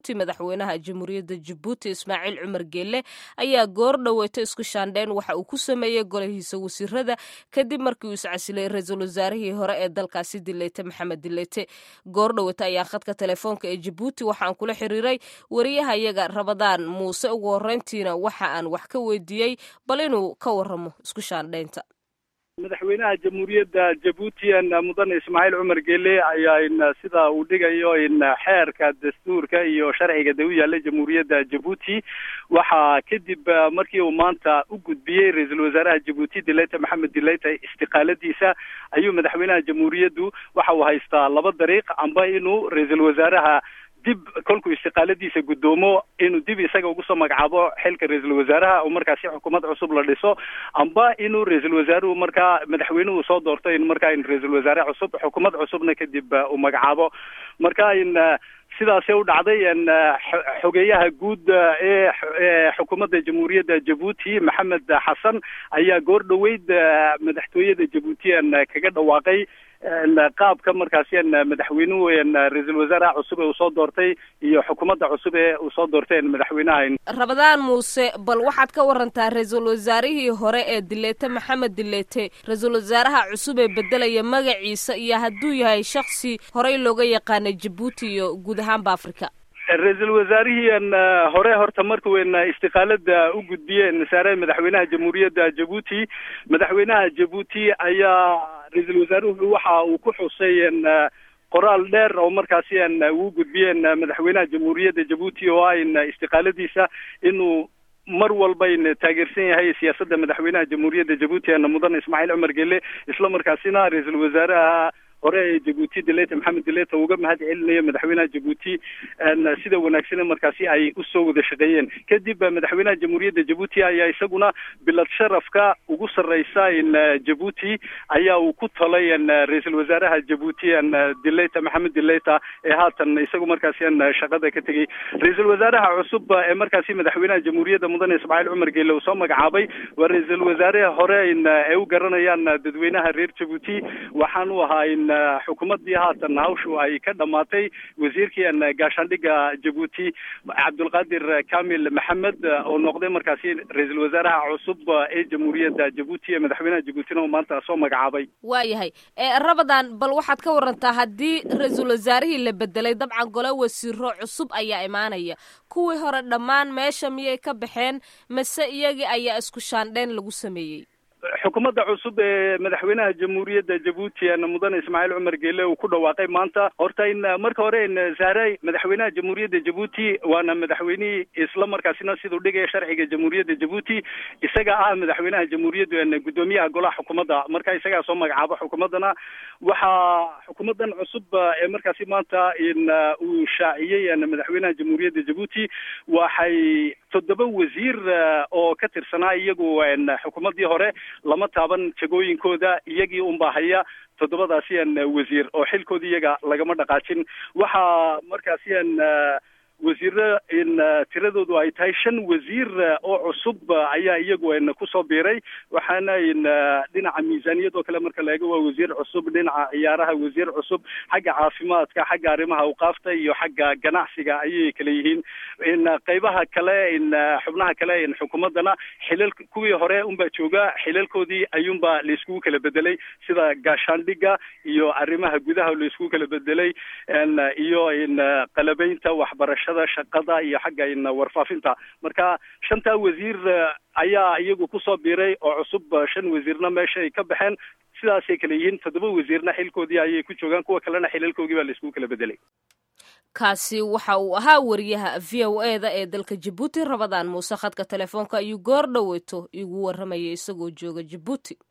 madaxweynaha jamhuuriyadda jabuuti ismaaciil cumar geelle ayaa goor dhoweeto isku shaandheyn waxa uu ku sameeyey golahiisa wasiirada kadib markii uu iscasilay ra-iisul wasaarihii hore ee dalkaasi dileyte maxamed dileyte goor dhoweeto ayaa khadka telefoonka ee jabuuti waxaan kula xiriiray wariyahayaga rabadaan muuse ugu horreyntiina waxa aan wax ka weydiiyey bal inuu ka waramo isku shaandheynta madaxweynaha jamhuuriyadda jabuuti mudane ismaaciil cumar geele ayaa sida uu dhigayo xeerka dastuurka iyo sharciga da u yaalla jamhuuriyadda jabuuti waxaa kadib markii uu maanta u gudbiyey ra-iisul wasaaraha jabuuti dileyta maxamed dileyta istiqaaladiisa ayuu madaxweynaha jamhuuriyaddu waxa uu haystaa laba dariiq amba inuu ra-iisul wasaaraha dib kolkuu istiqaaladiisa guddoomo inuu dib isaga ugu soo magacaabo xilka ra-iisul wasaaraha oo markaasi xukuumad cusub la dhiso amba inuu ra-iisul wasaaruhu markaa madaxweynuhu soo doorto in markaa in ra-iisul wasaare cusub xukuumad cusubna kadib uu magacaabo marka in sidaasay u dhacday xogeeyaha guud ee xukuumadda jamhuuriyadda jabuuti maxamed xasan ayaa goor dhoweyd madaxtooyada jabuuti kaga dhawaaqay qaabka markaasi madaxweynuhu ra-iisul wasaaraha cusub ee uu soo doortay iyo xukuumadda cusub ee uu soo doortay madaxweynaha rabadaan muuse bal waxaad ka warantaa ra-iisul wasaarihii hore ee dileete maxamed dileete ra-iisul wasaaraha cusub ee bedelaya magaciisa iyo hadduu yahay shaksi horey looga yaqaanay jabuuti iyo guud ahaanba africa ra-iisul wasaarihii hore horta markuu istiqaalada u gudbiyeen saare madaxweynaha jamhuuriyadda jabuuti madaxweynaha jabuuti ayaa ra-iisul wasaaruhu waxa uu ku xusay qoraal dheer oo markaasi uu gudbiyeen madaxweynaha jamhuuriyadda jabuuti oo ah in istiqaaladiisa inuu mar walba in taageersan yahay siyaasadda madaxweynaha jamhuuriyadda jabuuti mudane ismaaciil cumar gele isla markaasina ra-iisul wasaaraha hore ee jabuuti dileta maxamed dileta uga mahad celinayo madaxweynaha jabuuti sida wanaagsan markaasi ay usoo wada shaqeeyeen kadib madaxweynaha jamhuuriyadda jabuuti ayaa isaguna bilad sharafka ugu sarreysa in jabuuti ayaa uu ku talay ra-iisul wasaaraha jabuuti dileta maxamed dileta ee haatan isagu markaasi shaqada ka tegey ra-iisul wasaaraha cusub ee markaasi madaxweynaha jamhuuriyadda mudane ismaaciil cumar geele uu soo magacaabay waa ra-iisul wasaare hore in ay u garanayaan dadweynaha reer jabuuti waxaan u ahaa in xukuumaddii haatan hawshu ay ka dhamaatay wasiirkii gaashaandhigga jabuuti cabdulqaadir kamil maxamed oo noqday markaasi ra-iisul wasaaraha cusub ee jamhuuriyadda jabuuti ee madaxweynaha jabuutina uu maanta soo magacaabay waayahay rabadan bal waxaad ka warantaa haddii ra-iisul wasaarihii la bedelay dabcan gole wasiiro cusub ayaa imaanaya kuwii hore dhammaan meesha miyay ka baxeen mase iyagii ayaa isku shaandheyn lagu sameeyey xukuumadda cusub ee madaxweynaha jamhuuriyadda jabuuti mudane ismaaciil cumar geele uu ku dhawaaqay maanta horta in marka hore in saaray madaxweynaha jamhuuriyadda jabuuti waana madaxweynihii isla markaasina siduu dhigaya sharciga jamhuuriyadda jabuuti isaga ah madaxweynaha jamhuuriyadda guddoomiyaha golaha xukuumadda marka isagaa soo magacaabo xukuumaddana waxaa xukuumaddan cusub ee markaasi maanta in uu shaaciyey madaxweynaha jamhuuriyadda jabuuti waxay toddoba wasiir oo ka tirsanaa iyagu xukuumaddii hore lama taaban jagooyinkooda iyagii unbaa haya toddobadaasi wasiir oo xilkoodii iyaga lagama dhaqaajin waxaa markaasi wasiiro in tiradoodu ay tahay shan wasiir oo cusub ayaa iyagu kusoo biiray waxaana in dhinaca miisaaniyad oo kale marka la eego waa wasiir cusub dhinaca ciyaaraha wasiir cusub xagga caafimaadka xagga arrimaha awqaafta iyo xagga ganacsiga ayay kala yihiin in qaybaha kale in xubnaha kale in xukuumaddana xilal kuwii hore unbaa jooga xilalkoodii ayuunbaa laiskugu kala bedelay sida gaashaandhigga iyo arrimaha gudaha laiskugu kala bedelay iyo in qalabeynta waxbarasha shaqada iyo xagga in warfaafinta marka shantaa wasiir ayaa iyagu kusoo biiray oo cusub shan wasiirna meesha ay ka baxeen sidaasay kala yihiin toddoba wasiirna xilkoodii ayay ku joogaan kuwa kalena xilalkoogii baa laiskugu kala bedelay kaasi waxa uu ahaa wariyaha v o e da ee dalka jabuuti rabadaan muuse khadka telefoonka ayuu goor dhoweyto igu warramayay isagoo jooga jabuuti